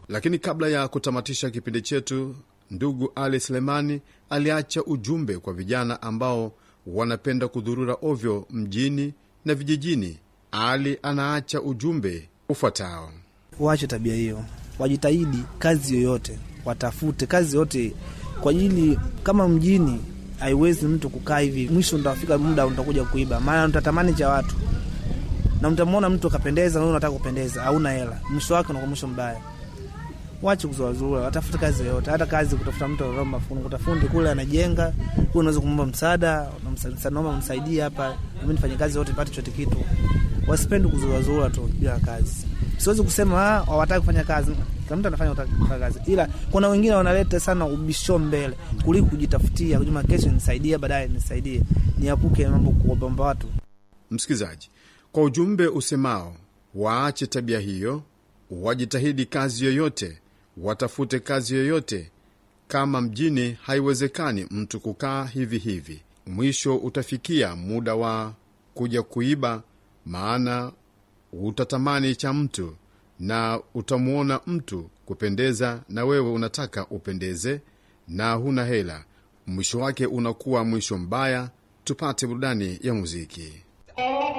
Lakini kabla ya kutamatisha kipindi chetu, ndugu Ali Selemani aliacha ujumbe kwa vijana ambao wanapenda kudhurura ovyo mjini na vijijini. Ali anaacha ujumbe ufuatao: waache tabia hiyo, wajitahidi kazi yoyote, watafute kazi yote kwa ajili, kama mjini haiwezi mtu kukaa hivi, mwisho ntafika muda utakuja kuiba, maana mtatamani cha watu na mtamwona mtu akapendeza, wewe unataka kupendeza, hauna hela, mwisho wake unakuwa mwisho mbaya. Wache kuzuazua, watafute kazi yoyote, hata kazi kutafuta mtu anaomba fundi, kutafundi kule anajenga, wewe unaweza kumwomba msaada, naomba msaidie hapa, mimi nifanye kazi yote nipate chote kitu. Wasipende kuzuazua tu bila kazi. Siwezi kusema ah, hawataki kufanya kazi, kila mtu anafanya kufanya kazi, ila kuna wengine wanaleta sana ubisho mbele kuliko kujitafutia, kujuma kesho nisaidie, baadaye nisaidie, niapuke mambo kuomba watu. Msikilizaji, kwa ujumbe usemao waache tabia hiyo, wajitahidi kazi yoyote, watafute kazi yoyote. Kama mjini haiwezekani mtu kukaa hivi hivi, mwisho utafikia muda wa kuja kuiba, maana utatamani cha mtu na utamwona mtu kupendeza, na wewe unataka upendeze na huna hela. Mwisho wake unakuwa mwisho mbaya. Tupate burudani ya muziki.